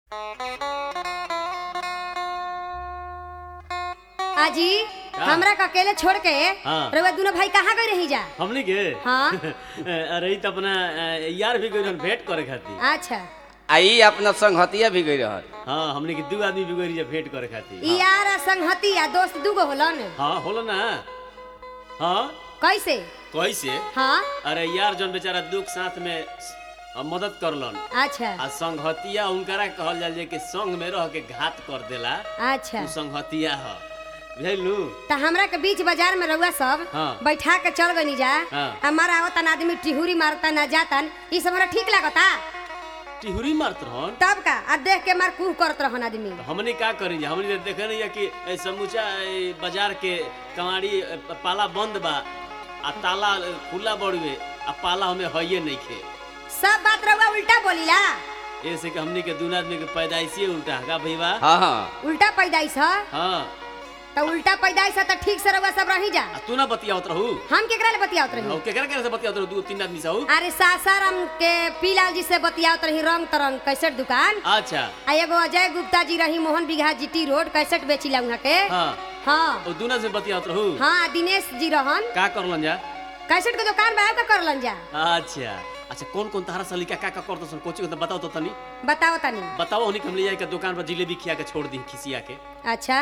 आजी का? हमरा के अकेले छोड़ के हाँ। रउआ दोनों भाई कहाँ गए रही जा हमनी के हाँ। अरे ई त अपना अ, यार भी गइल भेंट करे खातिर अच्छा आई अपना संगहतिया भी गई रहल हाँ हमनी के दू आदमी भी गइल जा भेंट करे खातिर ई यार आ संगहती आ दोस्त दूगो होलन हाँ होलो ना हाँ कैसे कैसे हाँ अरे यार जौन बेचारा दुख साथ में अ, मदद करलन अच्छा आ संगहतिया उनकरा कहल जाला जे कि संग में रह के घात कर देला अच्छा उ संगहतिया ह बुझलू त हमरा के बीच बाजार में रउआ सब हाँ। बैठा के चल गनी जा हाँ। हमारा आवतन आदमी टिहुरी मारता ना जातन ई सब हमरा ठीक लागता टिहुरी मारत रहन तब का आ देख के मार कुह करत रहन आदमी तो हमनी का करी जा हमनी तो देखे नहीं है कि ए, समूचा ए, बाजार के कमाड़ी ए, पाला बंद बा आ ताला ए, खुला बड़ुए आ पाला हमें हइये नहीं खे सब बात रउआ उल्टा बोलीला ऐसे कि हमनी के दून आदमी के पैदाइशी उल्टा है का भईवा हाँ हाँ उल्टा पैदाइश ह हाँ त उल्टा पैदाइश ह त ठीक से रउआ सब रही जा आ तू ना बतियावत रहू हम केकरा ले बतियावत रही और केकरा केकरा से बतियावत रहू दू तीन आदमी से हऊ अरे सासाराम के पीलाल जी से बतियावत रही रंग तरंग कैसेट दुकान अच्छा आ एगो अजय गुप्ता जी रही मोहन बिघा जीटी रोड कैसेट बेचिला उहाँ के हाँ हाँ और दूना से बतियावत रहू हाँ दिनेश जी रहन का करलन जा कैसेट के दुकान बा का करलन जा अच्छा अच्छा कौन कौन तहरा सलीका का का करत सन कोची को तो बताओ तो तनी बताओ तनी बताओ हमनी के हम ले जाए के दुकान पर जिलेबी खिया के छोड़ दी खिसिया के अच्छा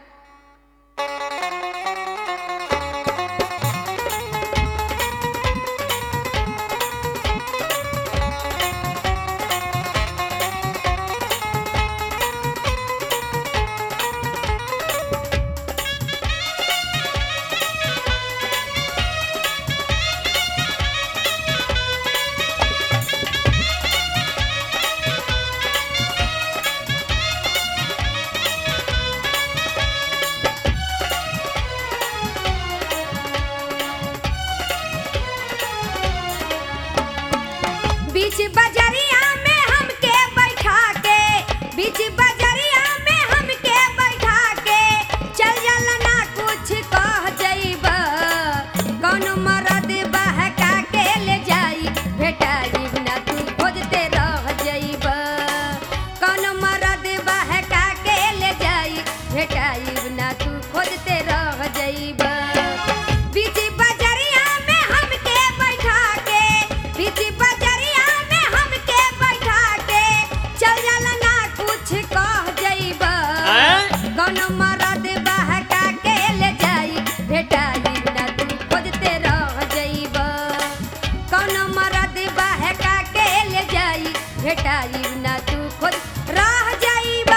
बीच बजरिया में हमके बैठा के बीच बजरिया में हमके बैठा के चल जल ना कुछ कह जइब कौन मरद बहका के ले जाई भेटाई ना तू खोजते रह जइब कौन मरद बहका के ले जाई भेटाई ना तू खोजते रह जइब बीच बजरिया में हमके बैठा के बीच बजरिया में हमके बैठा के चल जल ना कुछ कह जइब हैं? कौन मरद बहका के ले जाई भेटाई ना तू खोजते रह जइब कौन मरद बहका के ले जाई भेटाई ना तू खोज रह जइब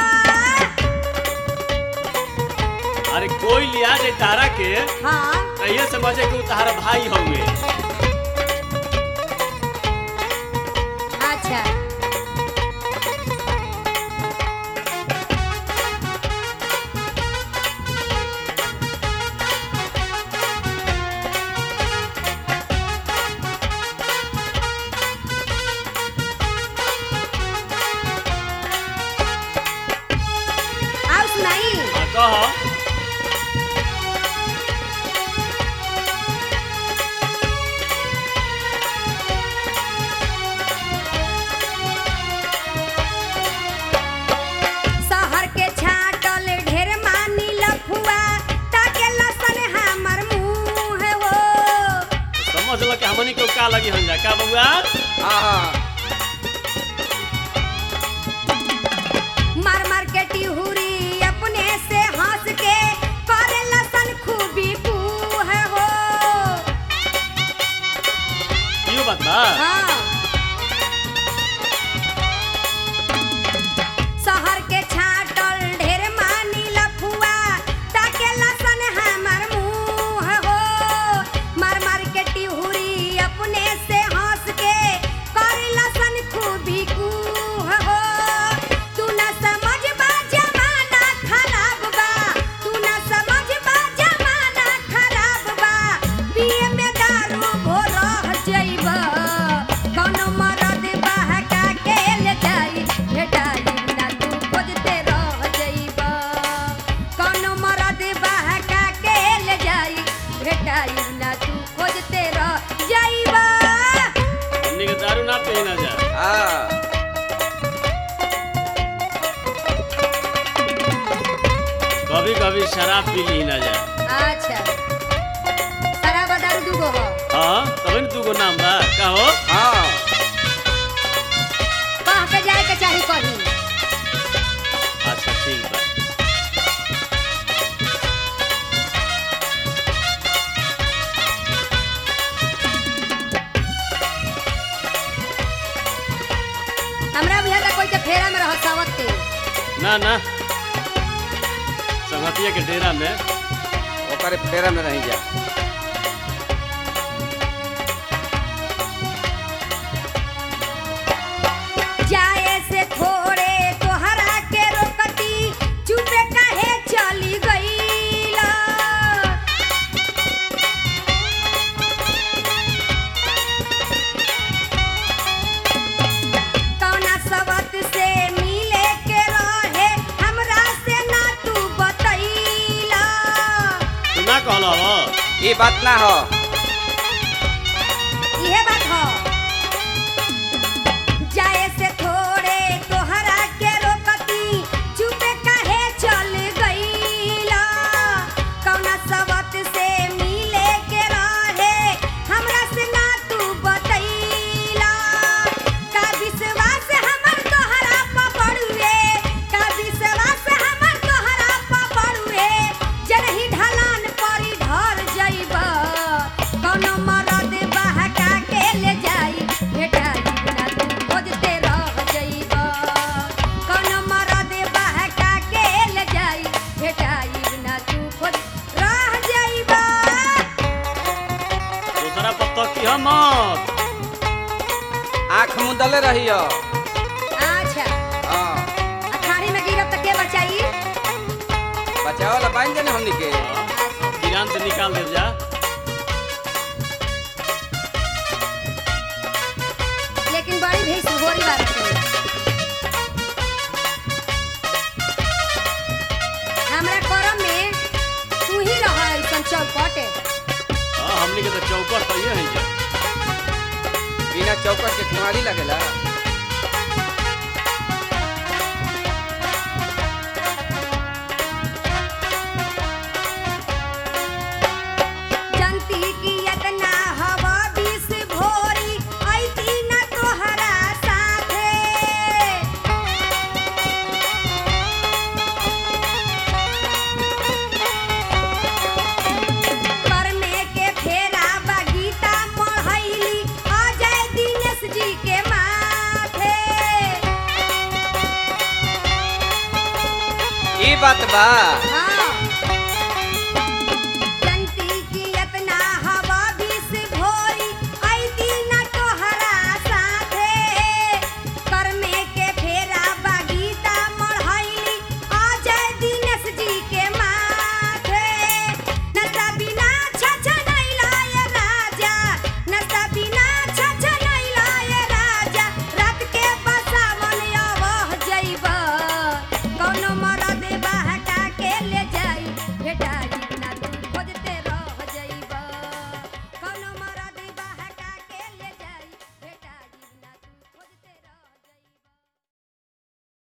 अरे कोई लिया दे तारा के हाँ ये समझे कि उ तारा भाई हउए अच्छा आओ सुनाई हाँ, कह शहर के छाटल ढेर मानी लफुआ ताके लसन हमर मुंह हो समझ ल कि हमनी को का लगी हम जा का बउआ हाँ हाँ मार मार के टिहुरी अपने से हंस के करे लसन खूबी बूह हो यो बात बा हाँ शहर के छाटल ढेर मानी लफुआ ताके लसन हमर मुंह हो मार मार के टिहुरी अपने से हंस के कर कभी कभी शराब पी ली ना जाए अच्छा शराब आ दारू दूगो हो हाँ तभी न तू नाम बा का हो हाँ कह के जाए के चाही कहीं अच्छा ठीक बा हमरा बुझा था कोई के फेरा में रह सावत के ना ना संगतिया के डेरा में ओकरे फेरा में रही जा जाए से थोड़े तोहरा के रोकती चुपे काहे चली गईला कौना सबत से मिले के रहे हमरा से ना तू बतैला तू ना कहला हो ये बात ना हो इहे बात ह जाए से थोड़े तोहरा के रोकती चुपे काहे चल गईला कौना सबत से मिले के रहे हमरा से ना तू बतैला का विश्वास हमर तोहरा पर पड़ुए का विश्वास हमर तोहरा पर पड़ुए जरही ढलान परी ढर जइबा कौनो मरद बहका के ले जाई भेटाई ना तू खोजते रह जइबा कौनो मरद बहका के ले जाई भेटाई ना तू खोज रह जइबा दूसरा पत्ता की हम मत आँख मुदले रही हो अच्छा हाँ अखाड़ी में गिरब त के बचाई बचाओ ला बांध देने हमनी के अच्छा किरान से निकाल दे जा लेकिन बड़ी भैंस होरी बात है हमरा करम में तू ही रह ऐसन चौपट हाँ हमनी के तो चौकट तो ये है जा बिना चौकट के केवाड़ी लगेला जनती की इतना हवा बीस भोरी ऐती न तोहरा साथे करने के फेरा बगीता पढ़ैली अजय दिनेश जी के माथे ये बात बा हाँ